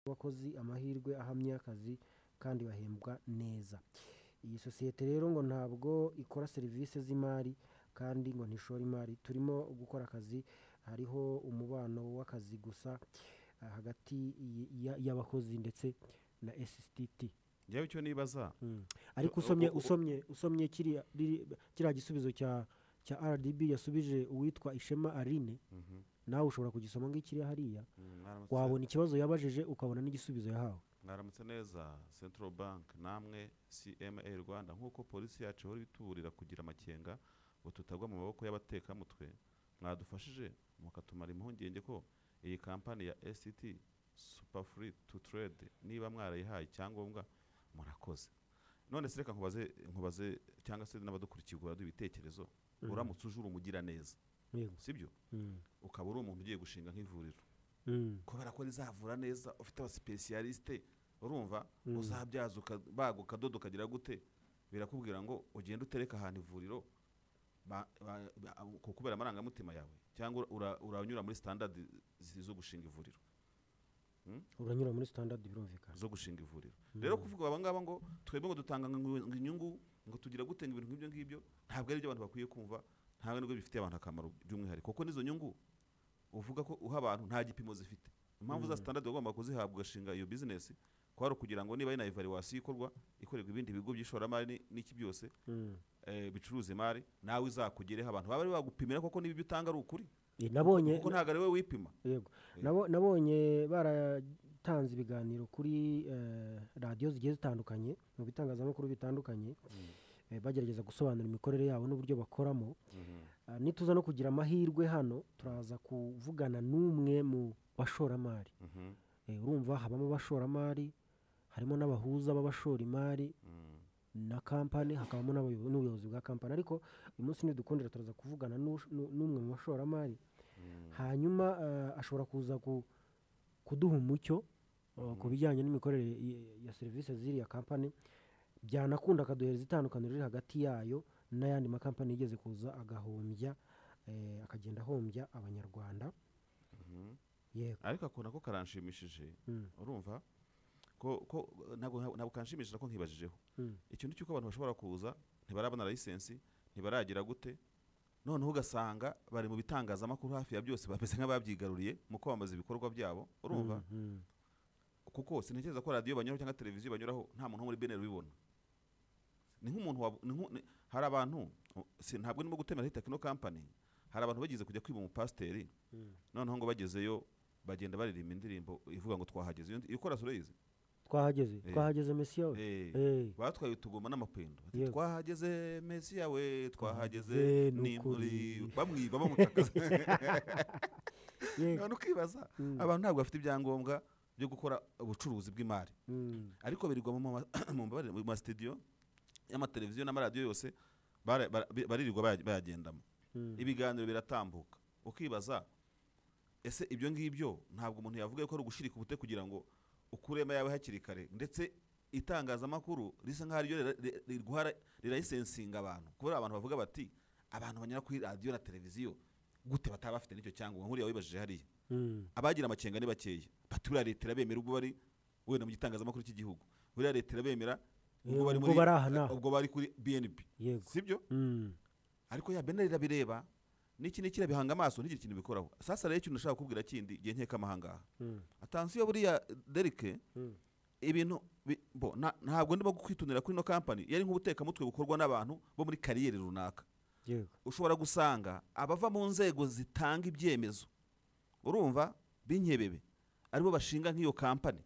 abakozi amahirwe ahamye y'akazi kandi bahembwa neza. Iyi sosiyete rero ngo ntabwo ikora serivisi z'imari kandi ngo ntishora imari, turimo gukora akazi hariho umubano w'akazi gusa hagati y'abakozi ndetse na SSTT. njyewe icyo nibaza ariko O- o- usomye o- usomye usomye kiriya biri- kiriya gisubizo cya cya RDB yasubije uwitwa Ishema Aline Mhm. nawe ushobora kugisoma nk'ikiriya hariya Mm, mwaramutse- wabona ikibazo yabajije ukabona n'igisubizo yahawe mwaramutse neza central bank namwe cma rwanda nk'uko polisi yacu ihora ibituburira kugira amakenga ngo tutagwa mu maboko y'abatekamutwe mwadufashije mukatumara impungenge ko iyi kampani ya stt super free to trade niba mwarayihaye icyangombwa murakoze none se reka nkubaze nkubaze cyangwa se n'abadukurikiye duha ibitekerezo uramutse uje uri umugiraneza yego sibyo Mm. ukaba uri umuntu ugiye gushinga nk'ivuriro Mm. kubera ko rizavura neza ufite abasipesiyalisite urumva Mm. uzabyaza uka- baga ukadoda ukagira gute birakubwira ngo ugende utereke ahantu ivuriro ba- ba- ba- ku- kubera amarangamutima yawe cyangwa ura- uranyura muri sitandadi zo gushinga ivuriro uranyura muri standard birumvikana zo gushinga ivuriro rero kuvuga aba ngaba ngo twebwe ngo dutanga ngo ngo inyungu ngo tugira gute ngo ibintu nk'ibyo ngibyo ntabwo ari byo abantu bakwiye kumva ntabwo nibwo bifitiye abantu akamaro by'umwihariko kuko n'izo nyungu uvuga ko uha abantu nta gipimo zifite impamvu za standard wagomba kuzihabwa ugashinga iyo bizinesi kwari ukugira ngo niba ari na evaluation ikorwa ikorerwa ibindi bigo by'ishoramari ni- n'iki byose Mm. eh, bicuruza imari nawe izakugereho abantu baba bari bagupimira koko niba ibyo utanga ari ukuri Eh, nabonye kuko ntabwo ari we wipima yego Nabo- nabonye baratanze ibiganiro kuri eh, radiyo zigiye zitandukanye mu bitangazamakuru bitandukanye eh, bagerageza gusobanura imikorere yabo n'uburyo bakoramo Ah, nituza no kugira amahirwe hano turaza kuvugana n'umwe mu bashoramari Mhm, Eh, urumva habamo abashoramari harimo n'abahuza b'abashora imari mhm. na kampani hakabamo n'abayobo- n'ubuyobozi bwa kampani ariko uyu munsi nidukundira turaza kuvugana n'ush- n'u- n'umwe mu bashoramari hanyuma eh, ashobora kuza ku- kuduha umucyo eh, ku bijyanye n'imikorere y- ya serivisi z'iriya kampani byanakunda akaduhereza itandukaniro riri hagati yayo n'ayandi makampani yigeze kuza agahombya eh, akagenda ahombya abanyarwanda yego ariko akunda ko karanshimishije Mm. urumva ko ko ntabwo ntabwo kanshimisha ko nkibajijeho Mm. ikintu cy'uko abantu bashobora kuza ntibarabona layisensi ntibaragira gute noneho ugasanga bari mu bitangazamakuru hafi ya byose bameze nk'ababyigaruriye mu kwamamaza ibikorwa byabo urumva Mhm. kuko sintekereza ko radiyo banyuraho cyangwa televiziyo banyuraho nta muntu wo muri beneri ubibona ni nk'umuntu wab- ni nk'u- ni- hari abantu si- ntabwo ndimo gutemera hita kino kampani hari abantu bagize kujya kwiba umupasiteri noneho ngo bagezeyo bagenda baririmba indirimbo ivuga ngo twahageze iyo iyo chorus urayizi twahageze Eh. twahageze mesiya we Eh, Eh. batwaye utugoma n'amapendo Bati, Yego. twahageze mesi yawe twahageze Twahageze, ni ni muri ukuri." bamwiba bamutakaza yego none ukibaza abantu ntabwo bafite ibyangombwa byo gukora ubucuruzi bw'imari Mm. ariko birirwa mu ma- mu mbabarire, mu masitidiyo y'amateleviziyo n'amaradiyo yose bara- bara- bi- baririrwa baya- bayagendamo Mm. ibiganiro biratambuka ukibaza ese ibyo ngibyo ntabwo umuntu yavuga ko ari ugushirika ubute kugira ngo ukuremo yawe hakiri kare ndetse itangazamakuru risa nk'aho ariryo rira- ri- riguha rirayisensinga abantu kubera abantu bavuga bati abantu banyura kuri radiyo na televiziyo gute bataba bafite n'icyo cyangombwa nkuriya wibajije hariya Mm. abagira amakenga ni bakeya bati buriya leta irabemera ubwo bari wenda mu gitangazamakuru cy'igihugu buriya leta irabemera ubwo Eh, bari ubwo muri bari aha n'aha. ubwo bari kuri bnb Yego. sibyo Mm. ariko ya beneri irabireba n'iki n'iki irabihanga amaso ntigire ikintu bikoraho sasa rero ikintu nashaka kukubwira kindi igihe nkeka amahangaha Mm. atansiyo buriya derike Mm. ibintu bi- bo na- ntabwo ndimo kwitunira kuri ino kampani yari nk'ubutekamutwe bukorwa n'abantu bo muri kariyeri runaka yego ushobora gusanga abava mu nzego zitanga ibyemezo urumva b'inkebebe aribo bashinga nk'iyo kampani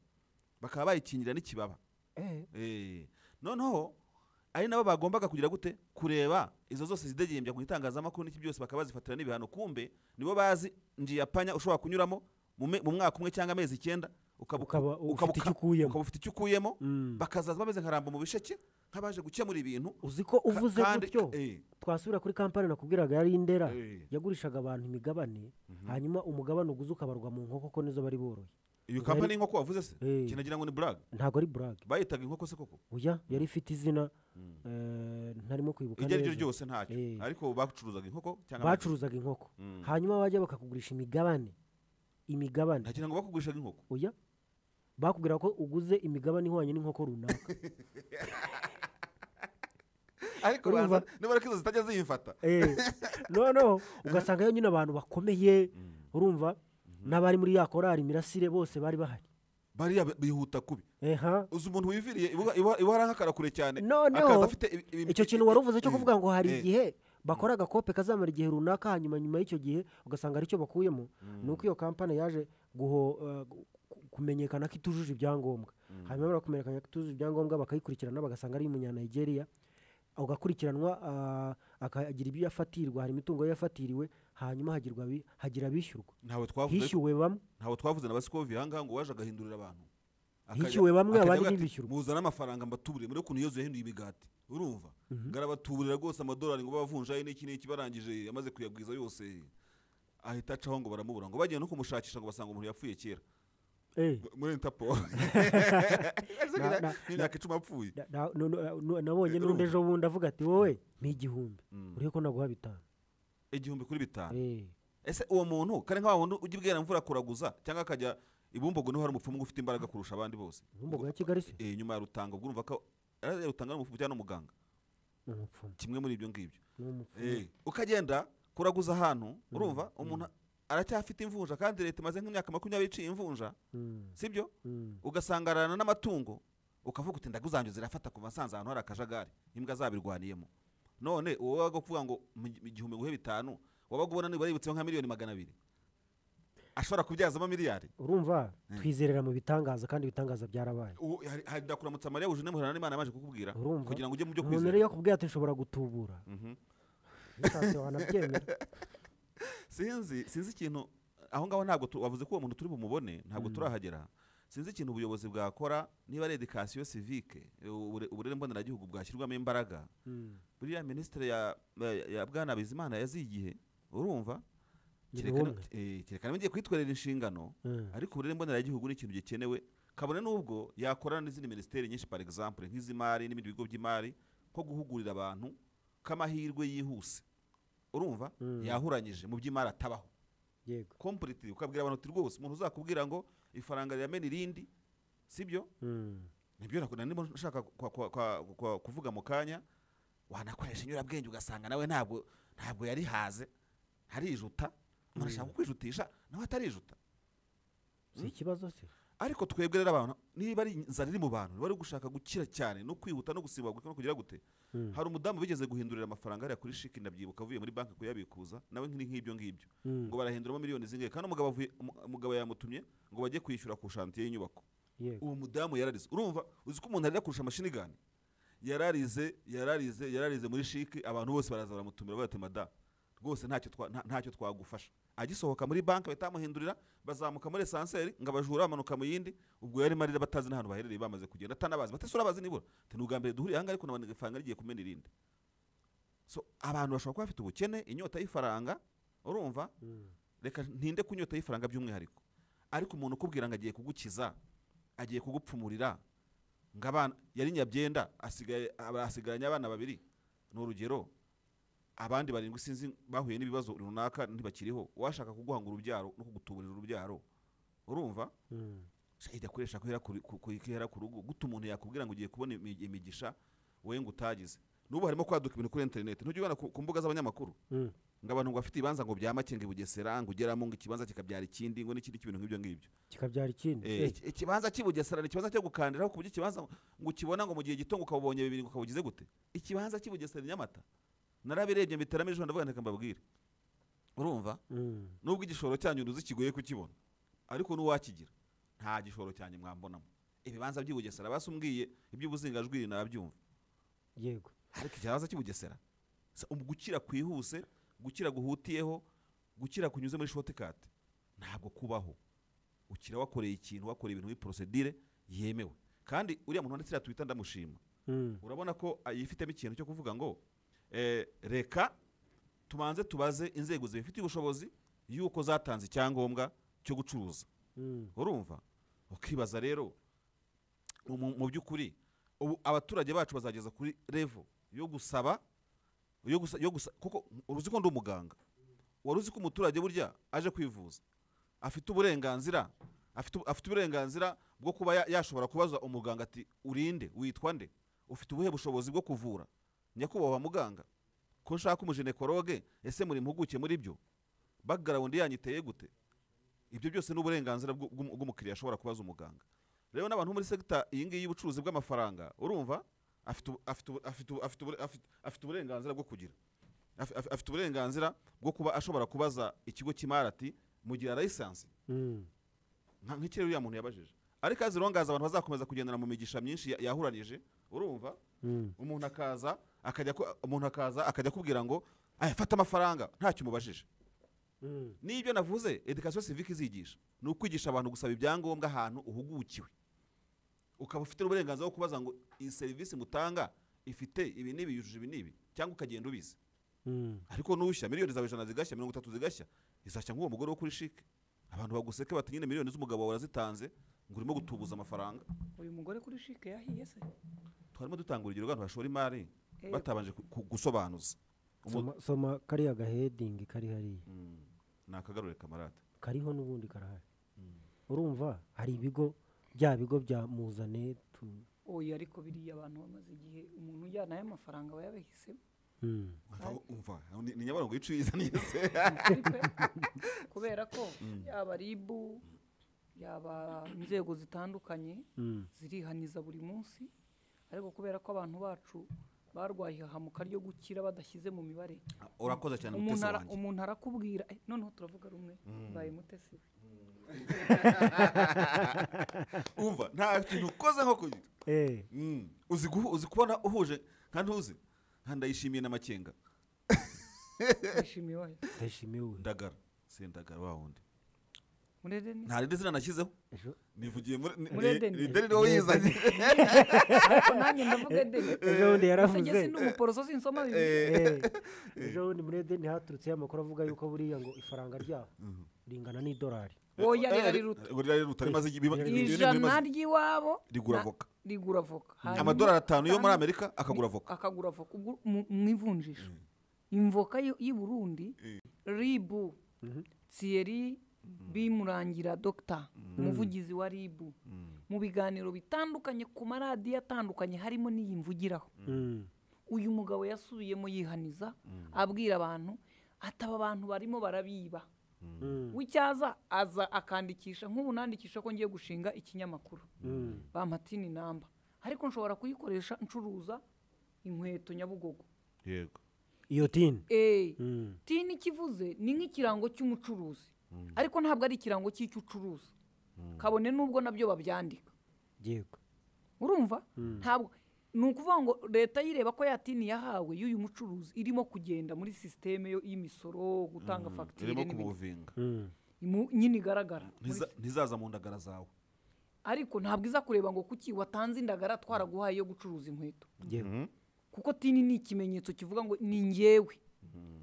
bakaba bayikingira n'ikibaba Eh, Eh, noneho ari nabo bagombaga kugira gute kureba izo zose zidegembya mu itangazamakuru n'iki byose bakaba bazifatira n'ibihano kumbe nibo bazi njiyapanya ushobora kunyuramo mu me- mu mwaka umwe cyangwa amezi icyenda ukaba Ukaba ufite ukaba- icyo ukuyemo. ukaba ufite icyo ukuyemo Mm. bakazaza bameze nka rambo mu bisheke nk'abaje gukemura ibintu uzi ko uvuze kandi- gutyo eh. twasubira kuri kampani nakubwiraga yari indera Eh. yagurishaga abantu imigabane hanyuma umugabane uguze ukabarwa mu nkoko ko nizo bari boroye iyo Bari- kampani y'inkoko wavuze se Eh. kinagira ngo ni buraga ntabwo ari burage bayitaga inkoko se koko oya yari ifite izina eh, ntarimo kwibuka iryo ari ryo neza. ryose ntacyo Eh. ariko bacuruzaga inkoko cyangwa amagi. bacuruzaga inkoko hanyuma bajya bakakugurisha imigabane imigabane ntagira ngo bakugurishaga inkoko oya bakubwira ko uguze imigabane ihwanye n'inkoko runaka ariko urumva- banza niba ariko izo zitajya ziyifata Eh, noneho ugasanga yo nyine abantu bakomeye urumva n'abari muri ya korari mirasire bose bari bahari bariya bi- bihuta kubi eha uzi umuntu wiviriye ibuha- ibuha- ibuhara nk'akara kure cyane Noneho, akaza afite ibi- ibi- icyo kintu wari uvuze cyo Eh, kuvuga ngo hari eh, igihe bakora agakope kazamara igihe runaka hanyuma nyuma y'icyo gihe ugasanga aricyo bakuyemo ni uko iyo kampani yaje guho- eh, gu- ku- kumenyekana ko itujuje ibyangombwa hanyuma bamara kumenyekana ko itujuje ibyangombwa bakayikurikirana bagasanga ari umunyanigeria agakurikiranwa ah, akagira ibyo yafatirwa hari imitungo ye yafatiriwe hanyuma hagirwa abi- hagira abishyurwa ntawe twavuze ariko- hishyuwe bamwe ntawe twavuze na basikovi ahangaha ngo waje agahindurira abantu Akajya- Hishyuwe bamwe, akajya abandi avuga ati, ntibishyurwe. muzane amafaranga mbatuburire muri ukuntu yozu yahinduye imigati urumva ngarabatuburira rwose amadolari ngo bavunjaye n'iki n'iki barangije yamaze kuyagwiza yose ahita acaho ngo baramubura ngo bagiye no kumushakisha ngo basanga umuntu yapfuye kera Eh. muri interpol Na- na- imyaka icumi apfuye Da- da- no- no- no- nabonye Eh, n'undi urumva? ejo bundi avuga ati wowe n'igihumbi Mm. uriho ko naguha bitanu igihumbi kuri bitanu Eh. ese uwo muntu kare nka wa wundi ujya ubwira imvura kuraguza cyangwa akajya ibumbogo niho hari umupfumu ufite imbaraga kurusha abandi bose Bumbogo ya Kigali se? Eh, nyuma ya rutanga ubwo urumva ko yari rutanga n'umupfumu cyangwa n'umuganga ni umupfumu kimwe muri ibyo ngibyo ni umupfumu. Eh, ukagenda kuraguza ahantu urumva umuntu aracyafite imvunja kandi leta imaze nk'imyaka makumyabiri iciye imvunja Mm, sibyo mm. ugasangarana n'amatungo ukavuga uti ndaguzanjye zirafata kuva nsanze ahantu hari akajagari imbwa zabirwaniyemo none uwo waga kuvuga ngo mu- igihumbi nguhe bitanu wabaga ubona niba yibutseho nka miliyoni magana abiri ashobora kubyazamo miliyari urumva Mm. twizerera mu bitangaza kandi ibitangaza byarabaye Uwo- hari- hari ndakuramutsa mariya wuje n'umuhorana n'imana yabanje kukubwira Urumva? kugira ngo ujye mu byo umuntu rero kwizera iyo akubwiye ati nshobora gutubura Mhm. bishatse wanabyemera sinzi sinzi ikintu aho ngaho ntabwo tu- wavuze ko uwo muntu turi bumubone ntabwo Mm. turahagera sinzi ikintu ubuyobozi bwakora niba ari edikasiyo sivike ubure- uburere mboneragihugu bwashyirwamo imbaraga Mm. buriya minisitiri ya, ya- ya bwana bizimana yaziye igihe urumva Ni Kereka no- bumwe. eh, kereka nawe ngiye kwitwerera inshingano Mm. ariko uburere mboneragihugu ni ikintu gikenewe kabone n'ubwo yakorana n'izindi minisiteri nyinshi par exemple nk'iz'imari n'ibindi bigo by'imari ko guhugurira abantu k'amahirwe yihuse urumva Mm. yahuranyije mu by'imari atabaho yego complete ukabwira abantu uti rwose umuntu uzakubwira ngo ifaranga riramena irindi sibyo Mm. nibyo nakunda niba nshaka kwa- kwa- kwa- kwa- kuvuga mu kanya wanakoresha inyurabwenge ugasanga nawe ntabwo ntabwo yarihaze harijuta umuntu ashaka kukwijutisha nawe atarijuta si ikibazo se ariko twebwe rero abantu niba ari inzara iri mu bantu niba ari gushaka gukira cyane no kwihuta no gusibaguka no kugira gute Mm. hari umudamu wigeze guhindurira amafaranga hariya kuri shiki ndabyibuka avuye muri banki kuyabikuza nawe nk'iri nk'ibyo ngibyo Mm. ngo barahinduramo miliyoni zingahe kandi umugabo avuye umu- umugabo yamutumye ngo bajye kwishyura ku shantiye y'inyubako yego uwo mudamu yararize urumva uzi ko umuntu arira kurusha amashini gani yararize yararize yararize muri shiki abantu bose baraza baramutumira bati mada rwose ntacyo twa- nta- ntacyo twagufasha agisohoka muri banki bahita bamuhindurira bazamuka muri esanseri ngo abajura bamanuka mu yindi ubwo yari marira batazi n'ahantu baherereye bamaze kugenda atanabazi batese urabazi nibura ati ni ubwa mbere duhuriye ahangaha ariko nabona ifaranga rigiye kumena irindi so abantu bashobora kuba bafite ubukene inyota y'ifaranga urumva Mm. reka ntinde ku nyota y'ifaranga by'umwihariko ariko umuntu ukubwira ngo agiye kugukiza agiye kugupfumurira ngo abana yari nyabyenda asigaye aba- asigaranye abana babiri ni urugero abandi barindwi sinzi bahuye n'ibibazo runaka ntibakiriho uwashaka kuguhanga urubyaro no kugutuburira urubyaro urumva Mm. shahidi akoresha kuhera ku ku- ku- kuhera ku rugo guta umuntu yakubwira ngo ugiye kubona imi- imigisha wowe ngo utagize n'ubu harimo kwaduka ibintu kuri interineti ntujye ubibona ku ku mbuga z'abanyamakuru Mm. ngo abantu ngo bafite ibibanza ngo bya make ngo i bugesera ngo ugeramo ngo ikibanza kikabyara ikindi ngo n'ikindi cy'ibintu nk'ibyo ngibyo kikabyara ikindi Eh, Eh, iki- ikibanza cy'i bugesera ni ikibanza cyo gukandiraho ku buryo ikibanza ngo ukibona ngo mu gihe gito ngo ukabonye bibiri ngo ukabugize gute ikibanza cy'i bugesera i nyamata narabirebye mbiteramo ejo ndavuga nti reka mbabwire urumva mm. nubwo igishoro cyanyu ntuzi kigoye kukibona ariko n'uwakigira nta gishoro cyanyu mwambonamo ibibanza by'i bugesera basi umbwiye iby'ubuzingajwi nabyumva yego ariko ikibanza cy'i bugesera Se, um- gukira kwihuse gukira guhutiyeho gukira kunyuze muri shotekati ntabwo kubaho ukira wakoreye ikintu wakoreye ibintu muri porosedire yemewe kandi uriya muntu wanditse twita ndamushima Mm. urabona ko ah, yifitemo ikintu cyo kuvuga ngo eh, reka tubanze tubaze inzego zibifitiye ubushobozi y'uko zatanze icyangombwa cyo gucuruza Mm. urumva ukibaza rero mu mu by'ukuri ubu abaturage bacu bazageza kuri revo yo gusaba yo gusa yo gusa kuko uruzi ko ndi umuganga wari uzi ko umuturage burya aje kwivuza afite uburenganzira afite, afite uburenganzira bwo kuba ya- yashobora kubaza umuganga ati urinde witwa nde ufite ubuhe bushobozi bwo kuvura nyakubahwa muganga ko nshaka umujenekoroge ese muri mpuguke muri byo background yanyu iteye gute ibyo byose ni uburenganzira bw'u- bw'umu- bw'umukiriya ashobora kubaza umuganga rero n'abantu bo muri sekita iyi ngiyi y'ubucuruzi bw'amafaranga urumva afite ubu- afite ubu- afite ubu- afite ubu- afite- afite uburenganzira bwo kugira Af- af- afite uburenganzira bwo kuba ashobora kubaza ikigo cy'imari ati mugira layisansi Mm. nka nk'ikirere uriya muntu yabajije ariko azirongaza abantu bazakomeza kugendana mu migisha myinshi ya- yahuranije urumva Mm. umuntu akaza akajya ku- umuntu akaza akajya akubwira ngo "Aya, fata amafaranga ntacyo umubajije Mm. n'ibyo navuze edikasiyo sivike izigisha ni ukwigisha abantu gusaba ibyangombwa ahantu uhugukiwe ukaba ufite n'uburenganzira bwo kubaza ngo iyi serivisi mutanga ifite ibi n'ibi yujuje ibi n'ibi cyangwa ukagenda ubizi Mm. ariko nushya miliyoni zawe ijana zigashya mirongo itatu zigashya izashya nk'uwo mugore wo kuri shike abantu baguseke bati nyine miliyoni z'umugabo wawe warazitanze ngo urimo gutubuza amafaranga uyu mugore kuri shike yahiye se twarimo dutanga urugero rw'abantu bashora imari Eh, batabanje ku- ku- gusobanuza Umu- soma soma kariya gahedingi kari hariya Mm, ni akagarure kamarade kariho n'ubundi karahari urumva hari ibigo bya bigo bya muzane tu- oya ariko biriya abantu bamaze igihe umuntu ujyana y'amafaranga aba yabahisemo Mm. Umva- umva ni ni nyabarongo y'icuyiza neza Ukuri pe. kubera ko yaba ribu yaba inzego zitandukanye Mm. zirihaniza buri munsi ariko kubera ko abantu bacu barwaye ihahamuka ryo gukira badashyize mu mibare urakoze cyane umuntu mutesi ara- wanjye umuntu arakubwira eh, noneho turavuga rumwe mbaye mutesi we umva nta kintu ukoze nko kugira Eh, Mm. uzi guhu- uzi kubona uhuje nka ntuzi nka ndayishimiye n'amakenga yishimiye wayo ndashimiwe ndagara sendagara wa wundi muri edeni nta rindi zina nashyizeho Ejo- nivugiye muri ni- Muri ni- Edeni. ni Edeni niwo wizanye ariko nanjye ndavuga edeni ejo bundi Ese njye yaravuze si n'umuporoso sinsoma bibiri Eh, ejo bundi muri edeni haturutseyo amakuru avuga yuko buriya ngo ifaranga ryabo ringana n'idolari oya riba riruta Eh, rira riruta rimaze igihe- biba- ibintu biri ijana bimaze- ry'iwabo rigura na- voka rigura avoka Hanyuma amadolari atanu yo muri atanu- amerika akagura ni- voka akagura avoka ubwo mu- mu ivunjisha imvoka y'i y'i burundi ribu thierry bimurangira dogita umuvugizi wa ribu mu biganiro bitandukanye ku maradiyo atandukanye harimo n'iyi mvugiraho Mm. uyu mugabo yasubiyemo yihaniza abwira abantu ati aba bantu barimo barabiba Mm. w'icyaza aza akandikisha nk'ubu nandikisha ko ngiye gushinga ikinyamakuru Mm. bampatini namba ariko nshobora kuyikoresha ncuruza inkweto nyabugogo yego iyo tini eee Mm. tini ikivuze ni nk'ikirango cy'umucuruzi ariko ntabwo ari ikirango cy'icyo ucuruza kabone n'ubwo nabyo babyandika yego urumva ntabwo ni ukuvuga ngo leta yireba ko yatini yahawe y'uyu mucuruzi irimo kugenda muri sisiteme yo- y'imisoro gutanga fagitire irimo n'ibindi kumuvinga Mm. Imu- nyine igaragara muri Ntiza- ntizaza mu ndagara zawe ariko ntabwo iza kureba ngo kuki watanze indagara twaraguhaye yo gucuruza inkweto yego kuko tini ni ikimenyetso kivuga ngo ni ngewe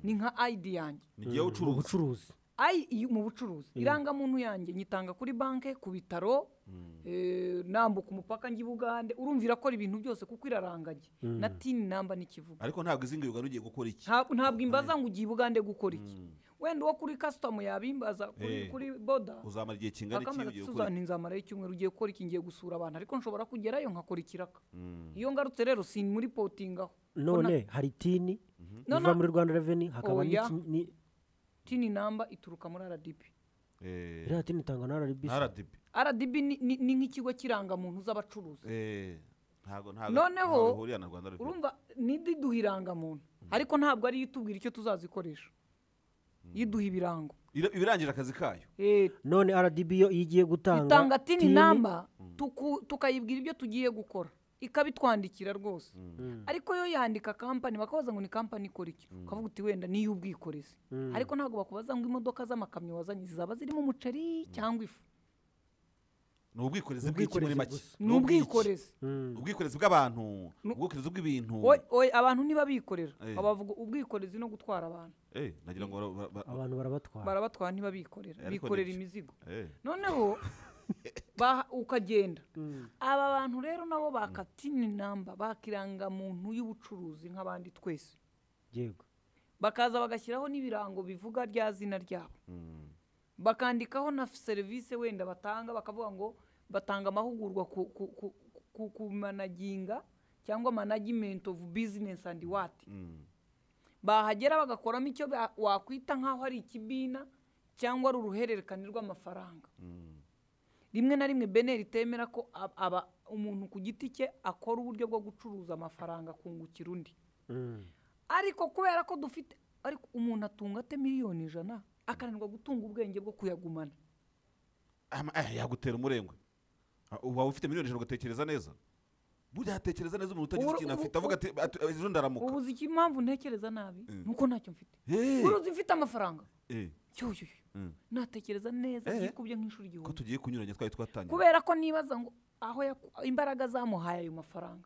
ni nka ayidi yanjye nigiye ucuruza ubucuruzi ayi iyo- mu bucuruzi irangamuntu yanjye nyitanga kuri banki ku bitaro eh, nambuka umupaka njya i bugande urumvira ko ari ibintu byose kuko iraranganye na tini namba n'ikivuga ariko ntabwo izi ngirwa ugiye gukora iki Nta- ntabwo imbaza ngo ugiye i bugande gukora iki wenda uwo kuri kasitamu yabimbaza kuri Eh. kuri boda uzamara igihe kingana iki bakamara ugiye ati gukora suzana iki inzamara y'icyumweru ugiye gukora iki ngiye gusura abantu ariko nshobora kugerayo nkakora ikiraka Mm. iyo ngarutse rero si muri potinga aho none hari tini No, iva no. muri rwanda reveni hakaba Oya. n'iki- ni- tini namba ituruka muri rdb Eh, iriya tini itangwa na rbc rdb rdb ni- ni ni nk'ikigo cy'irangamuntu z'abacuruzi Eh, ntago ntago Noneho, ntago bihuriye na rwanda Revenue. urumva ntiduha irangamuntu ariko ntabwo ariyo itubwira icyo tuzazikoresha iduha ibirango Ira- ibirangije akazi kayo Eh, none rdb yo iyo igiye gutanga itanga tini namba tuku- tukayibwira ibyo tugiye gukora ikabitwandikira rwose ariko yo yandika kampani bakabaza ngo ni kampani ikora iki ukavuga uti wenda ni iy'ubwikorezi ariko ntabwo bakubaza ngo imodoka z'amakamyo wazanye zizaba zirimo umuceri cyangwa ifu ni ubwikorezi bw'iki Ubwikorezi muri make gusa. ni ubwikorezi ubwikorezi bw'abantu Nu- ubwikorezi bw'ibintu Oy- oy, abantu ntibabikorera Eh. abavuga ubwikorezi no gutwara abantu Eh, nagira ngo bara- bara- bara- abantu barabatwara barabatwara ntibabikorera Ariko bikorera ni- imizigo Eh, noneho baha- ukagenda aba bantu rero nabo bakatina inamba bakirangamuntu y'ubucuruzi nk'abandi twese yego bakaza bagashyiraho n'ibirango bivuga rya zina ryabo mm, bakandikaho na serivisi wenda batanga bakavuga ngo batanga amahugurwa ku ku- ku- ku- ku managinga cyangwa management of business and what Mm. bahagera bagakoramo icyo ba- wakwita nk'aho ari ikibina cyangwa ari uruhererekane rw'amafaranga Mm. rimwe na rimwe beneri itemera ko ab- aba umuntu ku giti cye akora uburyo bwo gucuruza amafaranga akungukira undi ariko kubera ko dufite ariko umuntu atunga ate miliyoni ijana akananirwa gutunga ubwenge bwo kuyagumana Ama- ah, yagutera umurengwe Ah, waba ufite miliyoni ijana ugatekereza neza burya atekereza neza umuntu utagize Ubu- ikintu ubu- afite avuga ati "Ati, ejo ndaramuka ubu uzi iki- impamvu ntekereza nabi nuko ntacyo mfite Eh, uruzi mfite amafaranga eh, cyoyoyo mm. natekereza neza Eh. byikubye nk'inshuro ko igihumbi tugiye kunyuranya twari twatangiye kubera ko nibaza ngo aho yaku- imbaraga zamuhaye ayo mafaranga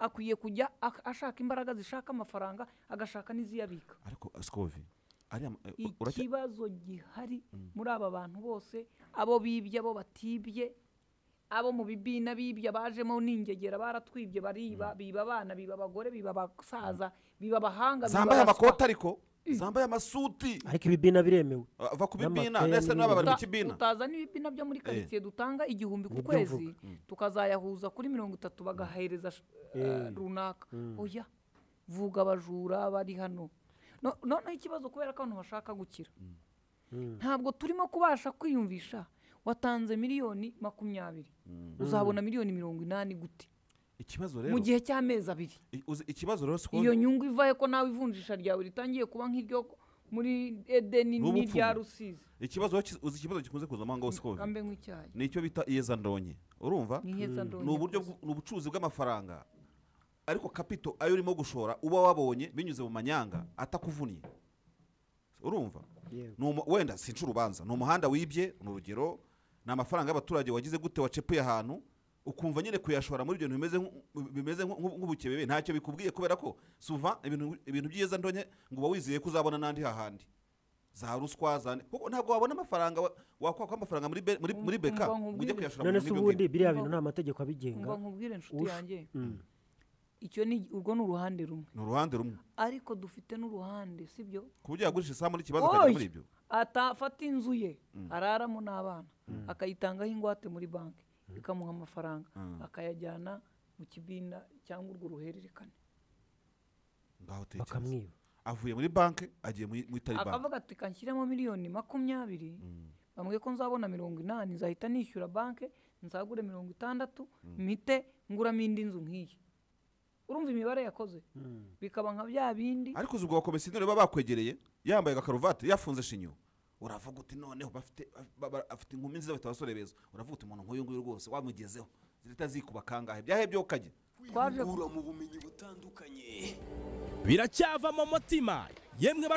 akwiye kujya ak- ashaka imbaraga zishaka amafaranga agashaka n'iziyabika ariko sikovi ariya ma- eh, u- uracya- ikibazo gihari muri aba bantu bose abo bibye abo batibye abo mu bibina bibye bajemo n'ingegera baratwibye bariba biba abana biba abagore biba abasaza biba abahanga biba zambaye abaswa. amakoti ariko zambaye amasuti ariko ibibina biremewe Ah, va ku bibina N'amakaye ndetse n'aba bari mu Uta- kibina utaza n'ibibina byo muri karitsiye dutanga igihumbi ku Nibyo kwezi mvuga. tukazayahuza kuri mirongo itatu bagahereza sh- eh, runaka oya vuga abajura bari hano No- noneho ikibazo kubera ko abantu bashaka gukira ntabwo turimo kubasha kwiyumvisha watanze miliyoni makumyabiri uzabona miliyoni mirongo inani gute ikibazo mu rero gihe cy'amezi abiri i- uzi- ikibazo rero iyo sikovi nyungu ivahe ko nawe ivunjisha ryawe ritangiye kuba nk'iryo muri edeni N'ubupfumu. n'irya rusizi ikibazo rero ki- uzi ikibazo gikunze kuza mu ngaho sikovi kambe nk'icyayi ni icyo bita iyezandonye urumva ni heza ndonye ni uburyo bw- ni ubucuruzi bw'amafaranga ariko kapito ayo urimo gushora uba wabonye binyuze mu manyanga atakuvunnye urumva Yego. Ni umu- wenda sinca urubanza ni umuhanda wibye ni urugero ni amafaranga y'abaturage wagize gute wacepuye ahantu ukumva nyine kuyashora muri ibyo bintu bimeze nk'u- bimeze nk'u- nk'u- nk'ubukebebe ntacyo bikubwiye kubera ko suva ibintu ibintu by'iza ndonye ngo uba wizeye ko uzabona n'andi hahandi za ruswa za kuko ntabwo wabona amafaranga wa- wakwakwa amafaranga muri be- muri muri beka Umva ngo ujye nkubwire. kuyashora none muri se ibyo ubundi ngibyo. biriya bintu nta mategeko abigenga ngo nkubwire inshuti Ush- yanjye Mm. icyo ni urwo ni uruhande rumwe ni uruhande rumwe ariko dufite n'uruhande sibyo ku buryo yagurisha isaha muri ikibazo akajya muri ibyo atafata inzu ye araramo n'abana akayitangaho ingwate muri banki ikamuha amafaranga Mm. akayajyana mu kibina cyangwa urwo ruhererekane ngaho tekereza bakamwiba avuye muri banki agiye muri muri tari banki akavuga ati kanshyiremo miliyoni makumyabiri bambwiye ko nzabona mirongo inani nzahita nishyura banki nzagure mirongo itandatu mpite nguramo indi nzu nk'iyi urumva imibare yakoze bikaba nka bya bindi ariko uzi ubwo abakomisiyoneri baba bakwegereye yambaye agakaruvati yafunze shinyo uravuga uti noneho bafite ba- ba- afite inkumi nziza bafite abasore beza uravuga uti umuntu nk'uyu nguyu rwose wamugezeho zihita zikuba kangahe byahe byo kajya twaje kwihugura mu bumenyi butandukanye biracyava mu mutima yemwe ba-